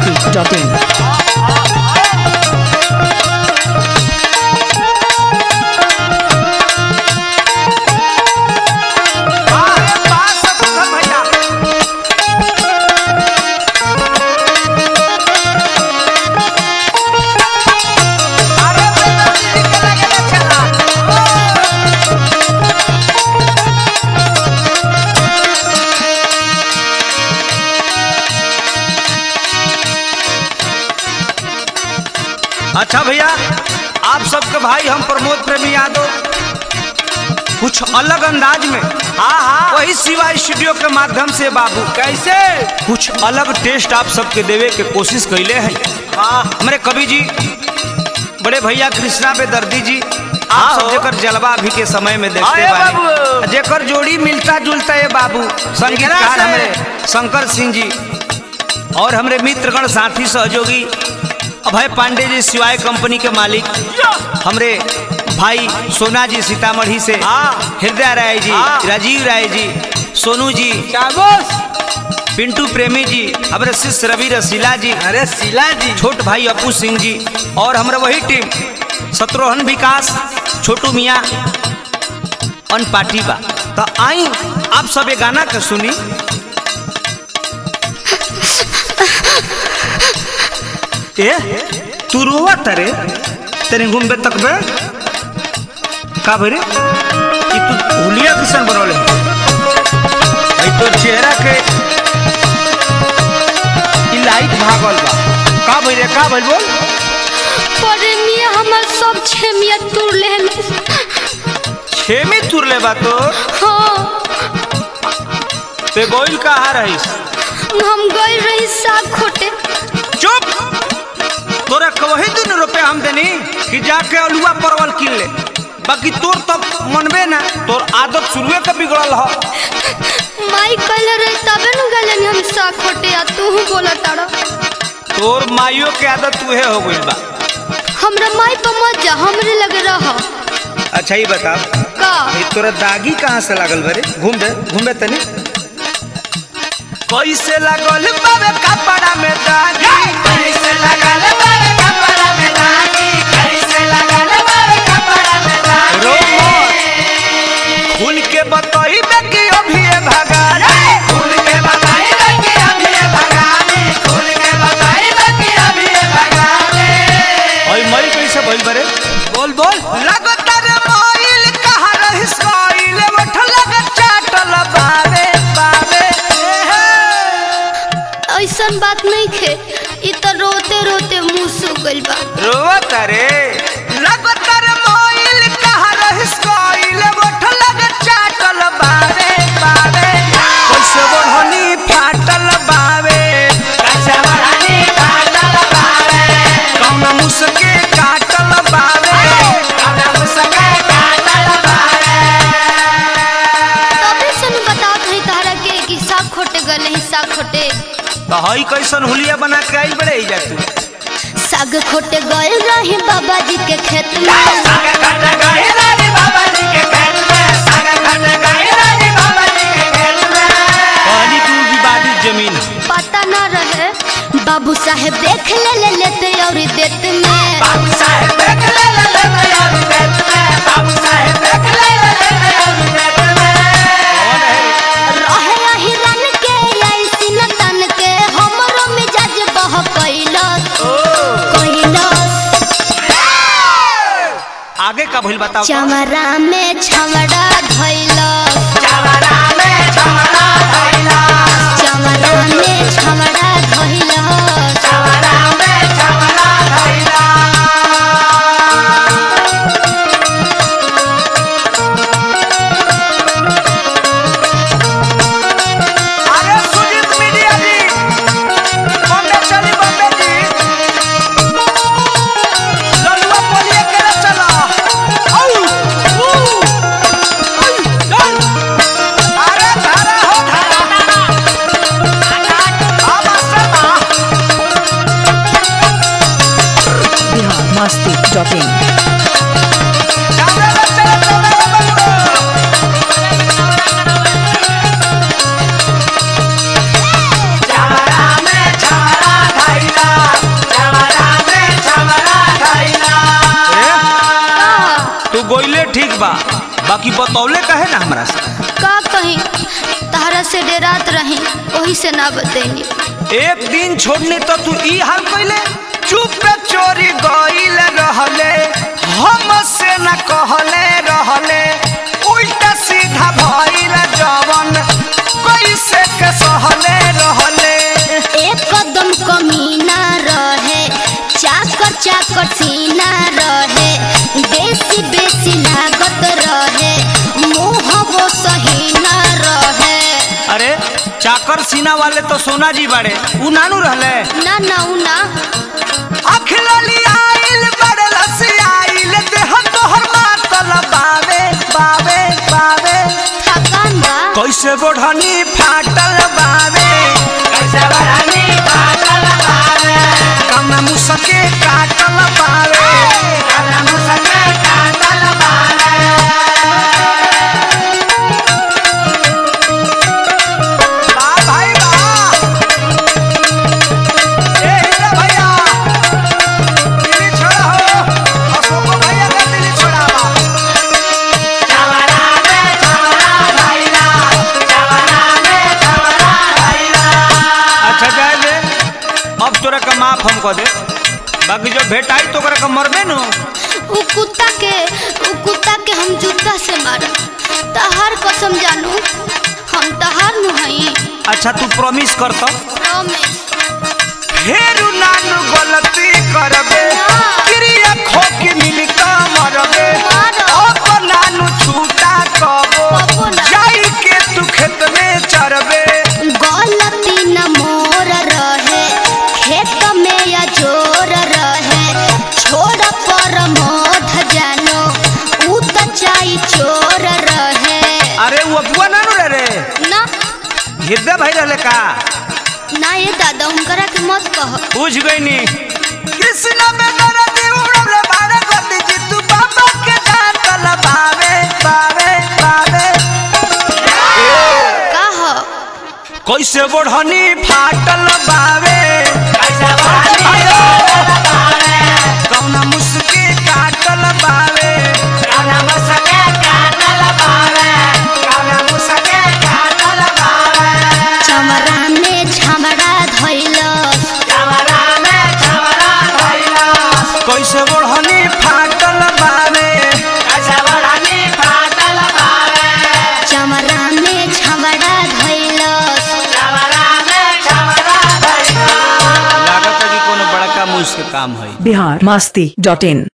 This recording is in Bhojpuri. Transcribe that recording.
masti.in. अच्छा भैया आप सबके भाई हम प्रमोद प्रेमी यादव कुछ अलग अंदाज में हाँ हाँ वही सिवा स्टूडियो के माध्यम से बाबू कैसे कुछ अलग टेस्ट आप सबके देवे के कोशिश कैले हैं हाँ हमारे कवि जी बड़े भैया कृष्णा पे दर्दी जी आप सब जेकर जलवा अभी के समय में देखते आए बानी बाबू। जेकर जोड़ी मिलता जुलता है बाबू संगीतकार से? हमारे शंकर सिंह जी और हमारे मित्रगण साथी सहयोगी अभय पांडे जी सिवाय कंपनी के मालिक हमरे भाई सोना जी सीतामढ़ी से हाँ। हृदय राय जी हाँ। राजीव राय जी सोनू जी चाबोस पिंटू प्रेमी जी हमारे शिष्य रवि रसीला जी अरे शिला जी छोट भाई अपू सिंह जी और हमारा वही टीम शत्रुघ्न विकास छोटू मियाँ अन पार्टी बा तो आई आप सब ये गाना के सुनी ए तू रोवा तरे तेरे घूमबे तक बे का भरे कि तू हुलिया किसान बनौले भाई तो चेहरा के ई लाइट भागल बा का भइले का भइल बोल परे मिया हमर सब छेमिया तोड़ लेहल छेमी तुरले बा तो हाँ ते गोइल कहा रहीस हम गई रही साग खोटे चुप तोरा कवही दिन रुपया हम देनी कि जाके अलुआ परवल किन ले बाकी तोर तब मनबे ना तोर आदत शुरुए के बिगड़ल ह माई कल रहे तबे न गलन हम साग खोटे आ तू बोला तारा तोर माइयो के आदत तुहे हो गइल बा हमरा माई पर मत जा हमरे लगे रह अच्छा ही बता का ये तोरा दागी कहाँ से लागल बरे घूम बे घूम बे तनी कैसे लागल बाबे कपड़ा में दागी कैसे लागल बाबे कपड़ा में दागी कैसे लागल बाबे कपड़ा में दागी रो खुल के बताई बे कि अभी ये भगानी खुल के बताई बे कि अभी ये भगानी खुल के बताई बे कि अभी ये भगानी ओए मई कैसे भइल बरे बोल बोल लगातार मोइल कहा रहिस कोइल मठ लग चाटल बावे बावे ऐसन बात नहीं खे इ त रोते रोते मुंह सूख गइल बा रोवत रे लगातार मोइल कहा रहिस कोइल मठ लग चाटल बावे बावे कैसे बढ़नी फाटल बावे कैसे बढ़नी फाटल बावे कौन मुसके काटल बावे कौन मुसके काटल बावे तबे सन बताओ रही तारा के कि साग खोटे गले ही साग खोटे तो हई कैसन हुलिया बना के आई बड़े जा तू साग खोटे गए रहे बाबा जी के खेत में कहनी तू विवादित जमीन पता न रहे बाबू साहेब देख ले ले लेते और देते में रहे यही रन के ऐसी न तन के हमरो मिजाज बह कैलस कैलस आगे का भइल बताओ तो? चमरा में छमड़ा धैलस चमरा में छमड़ा धैलस अरे सुजीत मीडिया जी बॉम्बे चली बॉम्बे जी ललुआ पोलिए के चला औ ऊ, औ, ठीक बा बाकी बतौले कहे ना हमरा से का कहीं तहरा से डेरात रही वही से ना बतैनी एक दिन छोड़ने तो तू ई हाल कैले चुप चोरी गईल रहले हम से न कहले रहले उल्टा सीधा भइल जवन कैसे के सहले रहले एक कदम कमीना रहे चाकर चाकर सीना रहे बेसी बेसी लागत रहे मुँह वो सही ना रहे अरे चाकर सीना वाले तो सोना जी बाड़े उ नानू रहले ना ना उ ना अखलली आइल बड़े लसी आइल देह तोहर मातल बावे बावे बावे थकान बा कैसे बढ़नी फाटल बावे कैसे बढ़नी फाटल बावे कम मुसके काटल बावे कम मुसके काटल बावे वाह भाई वाह ए हीरा भैया दिल्ली छोड़ा हो अशोक भैया का दिल्ली छोड़ावा अच्छा जाए दे अब तोरा का माफ हम कह दे बाकी जो भेंट आई तो ओकरा का मरबे नु उ कुत्ता के उ कुत्ता के हम जूता से मारब तहार कसम जानू हम तहार नु हई अच्छा तू प्रॉमिस कर तो प्रॉमिस फेरू नानू गलती करबे ना। क्रिया खो के मिल का मरबे मारो। अब नानू छूटा कबो कबो ना। जाई के तू खेत में चरबे गलती न मोर रहे खेत में या जोर रहे छोड़ पर मोध जानो उ त चाई चोर रहे अरे वो अबुआ नानू रे रे ना हृदय भाई रहले का ना ये दादा उनकरा के मत कह बुझ गई नी कृष्ण में दर्द उड़ले बारे गति जी तू बाबा के डांटल बावे बावे बावे कह कैसे बढ़नी फाटल बावे कौना मुस्की काटल बावे कौना मुस्की काटल बावे कौना मुस्की काटल बावे चमरा में झमड़ा धैल चमरा में चमरा धइला कैसे बढ़नी फाटल बावे कैसे बढ़नी फाटल बावे चमरा में झमड़ा धैल चमरा में चमरा धइला लागत है कि कोनो बड़का मुझ से काम है बिहार मस्ती डॉट इन